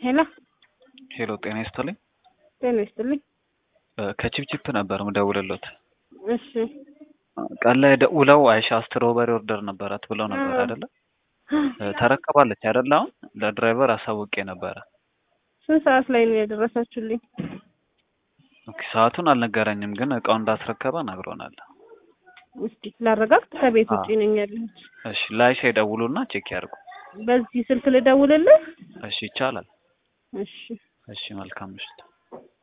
ሄሎ ሄሎ ጤና ይስጥልኝ። ጤና ይስጥልኝ። ከቺፕቺፕ ነበር ምደውልሎት። እሺ ቀን ላይ ደውለው አይሻ ስትሮበሪ ኦርደር ነበራት ብለው ነበር አይደለ? ተረከባለች አይደለ? አሁን ለድራይቨር አሳውቄ ነበረ። ስንት ሰዓት ላይ ነው የደረሳችሁልኝ? ኦኬ ሰዓቱን አልነገረኝም፣ ግን እቃው እንዳስረከበ ነግሮናል። እስቲ ላረጋግጥ። ከቤት አዎ። ውጭ ነኝ ያለሁት። እሺ ለአይሻ ይደውሉና ቼክ ያድርጉ። በዚህ ስልክ ልደውልልህ? እሺ ይቻላል። እሺ እሺ መልካም ምሽት።